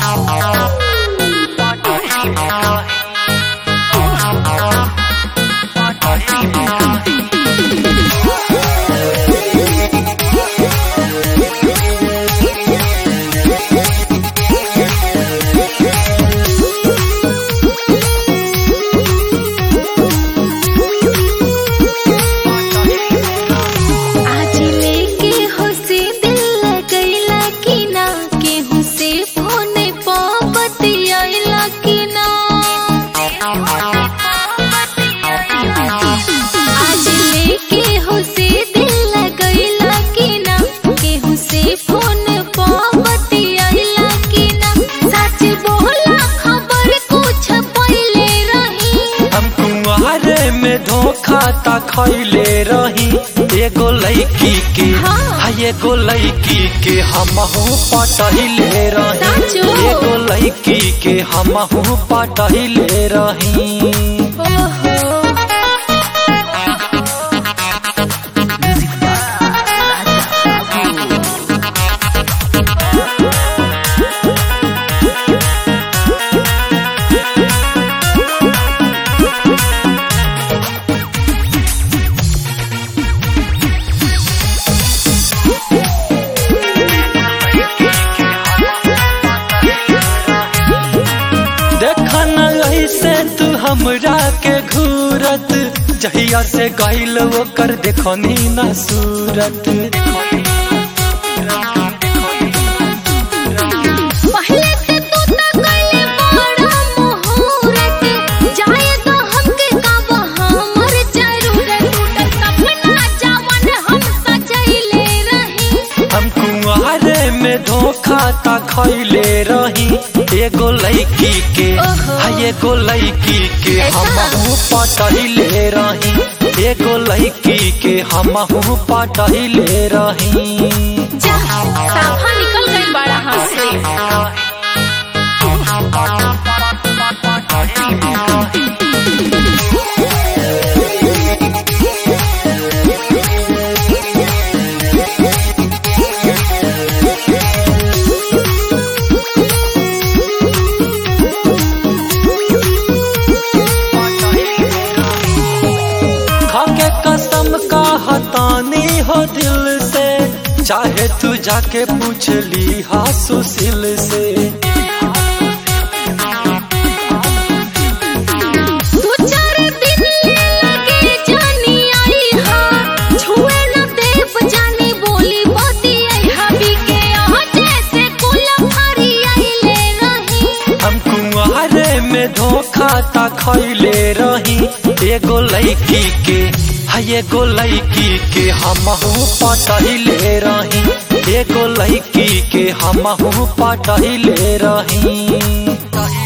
आज लेके होसे दिल लगैला कि ना केहू से फोन प बतियाइला कि ना आज लेके होसे दिल लगैला कि ना केहू से फोन प बतियाइला कि ना सच बोला खबर कुछ पहिले रही हम कुंवारे में धोखा ता खैले रही एगो लड़की के हाँ। हाँ एगो लड़की के हमहू पटहिले रही साचो। एगो लड़की के हमहू पटहिले रही ओहो देखा न ऐसे तू हमरा के घूरत जहिया से गईल ओकर देखनी न सूरत पहले से तू त कइले बड़ा मुहूर्त जाए तो हमके का हमर जरूरत टूटल सपना जवन हम सजैले रही हम कुंवारे में धोखा ता खैले रही एगो लड़की के ओहो। हाँ एगो लड़की के ऐसा? हमहू पटहिले रही एगो लड़की के हमहू पटहिले रही जा साफा निकल गई बड़ा हाथ से खाके कसम का हतानी हो दिल से चाहे तू जाके पूछ ली हा सुशील से दो चार दिन लगे जानी आई हा छुए न देव जानी बोली मोती आई हा बिके यहाँ जैसे कुल फरी आई ले रही हम कुंवारे में धोखा ता खैले रही एगो लड़की के हाँ एगो लड़की के हमहू पटहिले रही एगो लड़की के हमहू पटहिले रही